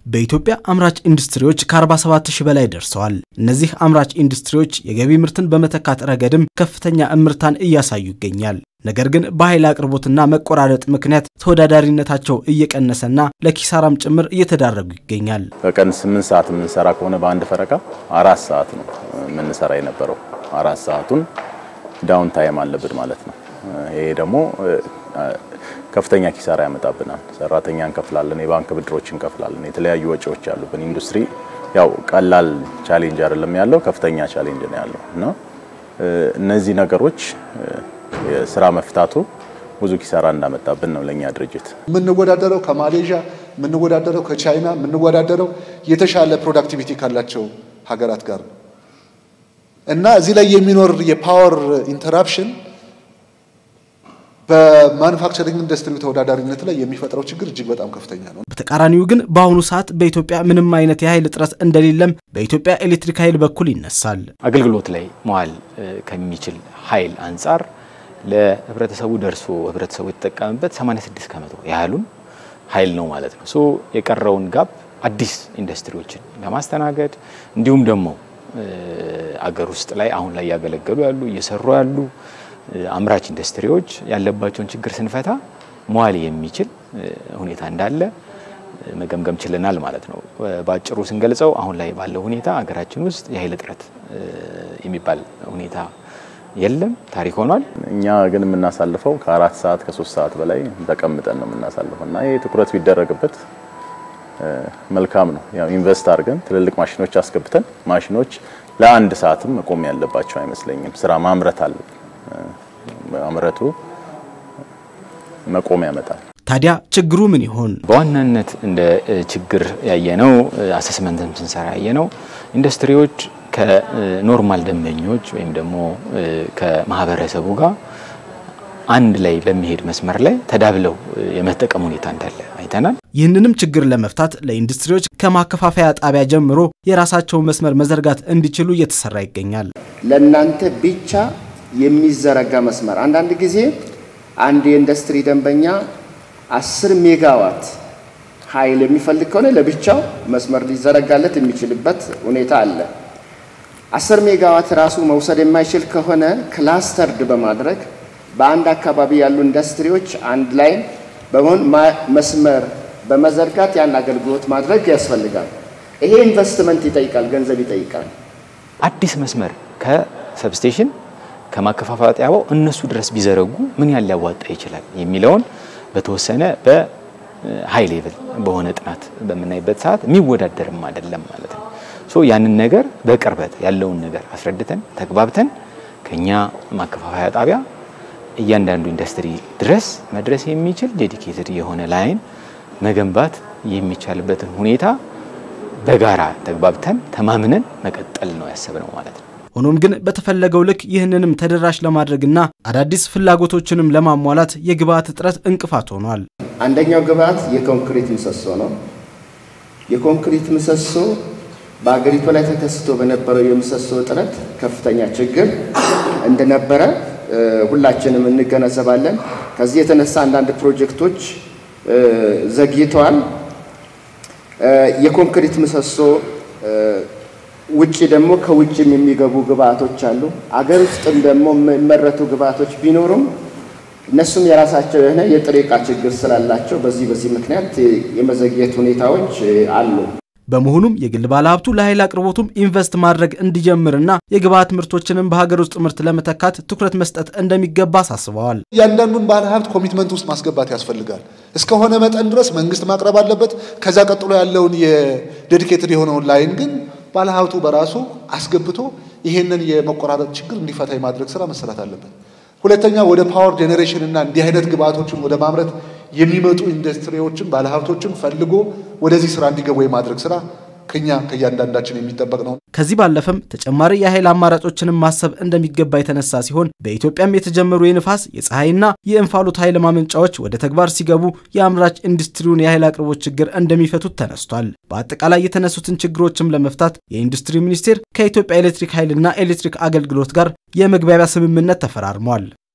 በኢትዮጵያ አምራች ኢንዱስትሪዎች ከ47 ሺህ በላይ ደርሰዋል። እነዚህ አምራች ኢንዱስትሪዎች የገቢ ምርትን በመተካት ረገድም ከፍተኛ እምርታን እያሳዩ ይገኛል። ነገር ግን በኃይል አቅርቦትና መቆራረጥ ምክንያት ተወዳዳሪነታቸው እየቀነሰና ለኪሳራም ጭምር እየተዳረጉ ይገኛል። በቀን ስምንት ሰዓት የምንሰራ ከሆነ በአንድ ፈረቃ አራት ሰዓት ነው የምንሰራ የነበረው። አራት ሰዓቱን ዳውን ታይም አለብን ማለት ነው። ይሄ ደግሞ ከፍተኛ ኪሳራ ያመጣብናል። ሰራተኛ እንከፍላለን፣ የባንክ ብድሮች እንከፍላለን፣ የተለያዩ ወጪዎች ያሉብን። ኢንዱስትሪ ያው ቀላል ቻሌንጅ አይደለም ያለው፣ ከፍተኛ ቻሌንጅ ነው ያለው እና እነዚህ ነገሮች የስራ መፍታቱ ብዙ ኪሳራ እንዳመጣብን ነው ለኛ ድርጅት። የምንወዳደረው ከማሌዥያ የምንወዳደረው ከቻይና የምንወዳደረው የተሻለ ፕሮዳክቲቪቲ ካላቸው ሀገራት ጋር ነው እና እዚህ ላይ የሚኖር የፓወር ኢንተራፕሽን በማኑፋክቸሪንግ ኢንዱስትሪ ተወዳዳሪነት ላይ የሚፈጥረው ችግር እጅግ በጣም ከፍተኛ ነው። በተቃራኒው ግን በአሁኑ ሰዓት በኢትዮጵያ ምንም አይነት የኃይል እጥረት እንደሌለም በኢትዮጵያ ኤሌክትሪክ ኃይል በኩል ይነሳል። አገልግሎት ላይ መዋል ከሚችል ኃይል አንጻር ለህብረተሰቡ ደርሶ ህብረተሰቡ የተጠቀመበት 86 ከመቶ ያህሉን ኃይል ነው ማለት ነው። ሶ የቀረውን ጋፕ አዲስ ኢንዱስትሪዎችን ለማስተናገድ እንዲሁም ደግሞ አገር ውስጥ ላይ አሁን ላይ ያገለገሉ ያሉ እየሰሩ ያሉ አምራች ኢንዱስትሪዎች ያለባቸውን ችግር ስንፈታ መዋል የሚችል ሁኔታ እንዳለ መገምገም ችለናል ማለት ነው። በአጭሩ ስንገልጸው አሁን ላይ ባለው ሁኔታ አገራችን ውስጥ የኃይል እጥረት የሚባል ሁኔታ የለም፣ ታሪክ ሆኗል። እኛ ግን የምናሳልፈው ከአራት ሰዓት ከሶስት ሰዓት በላይ ተቀምጠን ነው የምናሳልፈው እና ይህ ትኩረት ቢደረግበት መልካም ነው። ያው ኢንቨስት አድርገን ትልልቅ ማሽኖች አስገብተን ማሽኖች ለአንድ ሰዓትም መቆም ያለባቸው አይመስለኝም። ስራ ማምረት አለብን። ማምረቱ መቆም ያመጣል። ታዲያ ችግሩ ምን ይሆን? በዋናነት እንደ ችግር ያየነው አሰስመንትም ስንሰራ ያየነው ኢንዱስትሪዎች ከኖርማል ደንበኞች ወይም ደግሞ ከማህበረሰቡ ጋር አንድ ላይ በሚሄድ መስመር ላይ ተዳብለው የመጠቀም ሁኔታ እንዳለ አይተናል። ይህንንም ችግር ለመፍታት ለኢንዱስትሪዎች ከማከፋፈያ ጣቢያ ጀምሮ የራሳቸውን መስመር መዘርጋት እንዲችሉ እየተሰራ ይገኛል። ለእናንተ ብቻ የሚዘረጋ መስመር አንዳንድ ጊዜ አንድ የኢንዱስትሪ ደንበኛ አስር ሜጋዋት ኃይል የሚፈልግ ከሆነ ለብቻው መስመር ሊዘረጋለት የሚችልበት ሁኔታ አለ። አስር ሜጋዋት ራሱ መውሰድ የማይችል ከሆነ ክላስተርድ በማድረግ በአንድ አካባቢ ያሉ ኢንዱስትሪዎች አንድ ላይ በመሆን መስመር በመዘርጋት ያን አገልግሎት ማድረግ ያስፈልጋል። ይሄ ኢንቨስትመንት ይጠይቃል፣ ገንዘብ ይጠይቃል። አዲስ መስመር ከሰብስቴሽን ከማከፋፈያ ጣቢያው እነሱ ድረስ ቢዘረጉ ምን ያህል ሊያዋጣ ይችላል የሚለውን በተወሰነ በሀይ ሌቭል በሆነ ጥናት በምናይበት ሰዓት የሚወዳደርም አይደለም ማለት ነው። ሶ ያንን ነገር በቅርበት ያለውን ነገር አስረድተን ተግባብተን ከኛ ማከፋፈያ ጣቢያ እያንዳንዱ ኢንዱስትሪ ድረስ መድረስ የሚችል ዴዲኬትድ የሆነ ላይን መገንባት የሚቻልበትን ሁኔታ በጋራ ተግባብተን ተማምነን መቀጠል ነው ያሰብነው ማለት ነው። ሆኖም ግን በተፈለገው ልክ ይህንንም ተደራሽ ለማድረግና አዳዲስ ፍላጎቶችንም ለማሟላት የግብአት እጥረት እንቅፋት ሆኗል። አንደኛው ግብአት የኮንክሪት ምሰሶ ነው። የኮንክሪት ምሰሶ በአገሪቱ ላይ ተከስቶ በነበረው የምሰሶ እጥረት ከፍተኛ ችግር እንደነበረ ሁላችንም እንገነዘባለን። ከዚህ የተነሳ አንዳንድ ፕሮጀክቶች ዘግይተዋል። የኮንክሪት ምሰሶ ውጭ ደግሞ ከውጭም የሚገቡ ግብአቶች አሉ። አገር ውስጥም ደግሞ የሚመረቱ ግብአቶች ቢኖሩም እነሱም የራሳቸው የሆነ የጥሬ ዕቃ ችግር ስላላቸው በዚህ በዚህ ምክንያት የመዘግየት ሁኔታዎች አሉ። በመሆኑም የግል ባለሀብቱ ለኃይል አቅርቦቱም ኢንቨስት ማድረግ እንዲጀምርና የግብአት ምርቶችንም በሀገር ውስጥ ምርት ለመተካት ትኩረት መስጠት እንደሚገባ አሳስበዋል። እያንዳንዱን ባለሀብት ኮሚትመንት ውስጥ ማስገባት ያስፈልጋል። እስከሆነ መጠን ድረስ መንግስት ማቅረብ አለበት። ከዛ ቀጥሎ ያለውን የዴዲኬትድ የሆነውን ላይን ግን ባለሀብቱ በራሱ አስገብቶ ይሄንን የመቆራረጥ ችግር እንዲፈታ የማድረግ ስራ መሰራት አለበት። ሁለተኛ ወደ ፓወር ጄኔሬሽን እና እንዲህ አይነት ግብአቶችን ወደ ማምረት የሚመጡ ኢንዱስትሪዎችን ባለሀብቶችን ፈልጎ ወደዚህ ስራ እንዲገቡ የማድረግ ስራ ከኛ ከእያንዳንዳችን የሚጠበቅ ነው። ከዚህ ባለፈም ተጨማሪ የኃይል አማራጮችንም ማሰብ እንደሚገባ የተነሳ ሲሆን በኢትዮጵያም የተጀመሩ የንፋስ የፀሐይና የእንፋሎት ኃይል ማመንጫዎች ወደ ተግባር ሲገቡ የአምራች ኢንዱስትሪውን የኃይል አቅርቦት ችግር እንደሚፈቱት ተነስቷል። በአጠቃላይ የተነሱትን ችግሮችም ለመፍታት የኢንዱስትሪ ሚኒስቴር ከኢትዮጵያ ኤሌክትሪክ ኃይልና ኤሌክትሪክ አገልግሎት ጋር የመግባቢያ ስምምነት ተፈራርሟል።